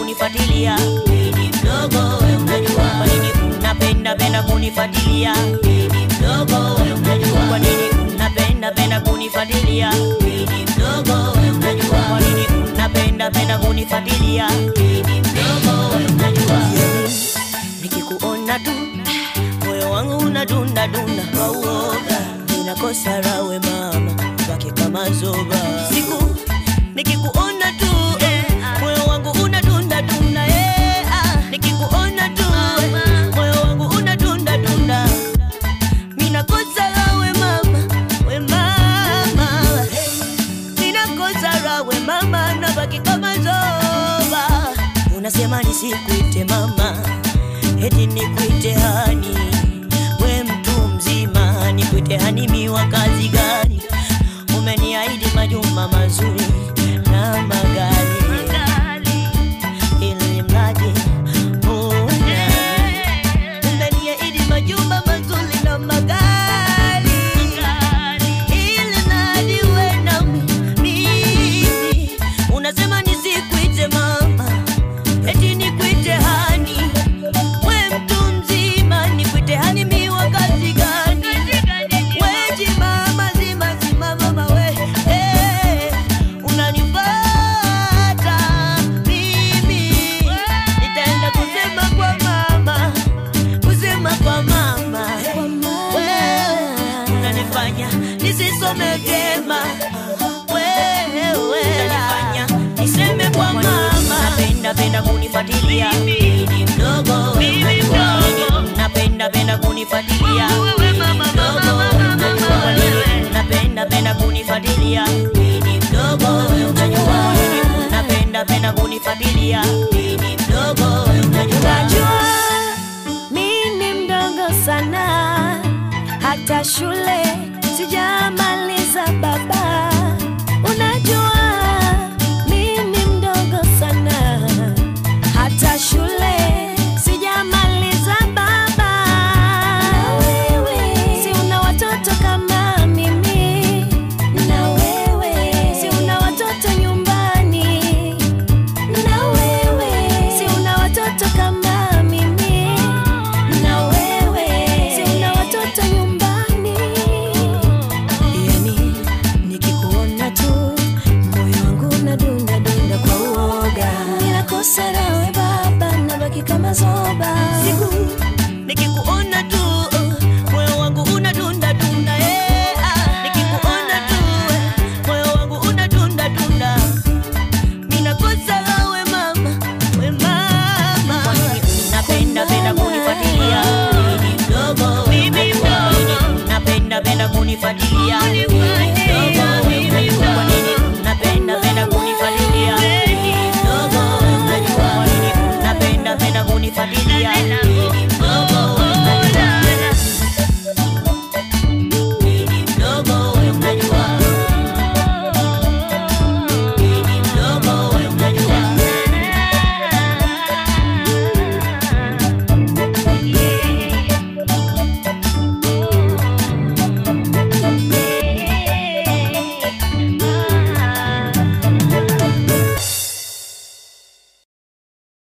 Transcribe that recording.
kunifuatilia mimi mdogo we unajua kwa nini unapenda penda kunifuatilia mimi mdogo we unajua kwa nini unapenda penda kunifuatilia mimi mdogo we unajua kwa nini unapenda penda kunifuatilia mimi mdogo we unajua nikikuona tu moyo wangu unadunda dunda kwa uoga ninakosa rawe mama wake kama zoba siku nikikuona tu eh, moyo wangu unadunda dunda eh, ah, nikikuona tu eh, moyo wangu unadunda dunda ninakosa rawe mama we mama ninakosa rawe mama nabaki kama zoba unasema nisikuite mama eti nikuite hani we mtu mzima nikuite hani miwa kazi gani umeniahidi majumba mazuri na magari ili mradi uwe umeniahidi majumba mazuri na magari ili mradi uwe na mimi unasema nisikuite mama eti nikuite hani we mtu mzima nikuite hani miwa kazi gani weji mama zima zima mama we eh, unanipata mimi nitaenda kusema kwa mama kusema kwa mama wewe unanifanya nisisome vyema wewe unanifanya niseme kwa mama napenda penda kunifuatilia mimi mdogo mimi mdogo napenda penda kunifuatilia mimi mdogo unajua nini napenda penda kunifuatilia mimi mdogo unajua nini napenda penda kunifuatilia mimi mdogo unajua Unajua mi ni mdogo sana, hata shule sijamaliza baba. Unajua mi ni mdogo sana, hata shule sijamaliza baba. Na wewe si una watoto kama mimi, na wewe si una watoto nyumbani na wewe si una watoto kama mimi, na wewe si una watoto nyumbani. Yani nikikuona tu moyo wangu unadunda dunda kwa uoga, ninakosa nawe baba, nabaki kama zoba.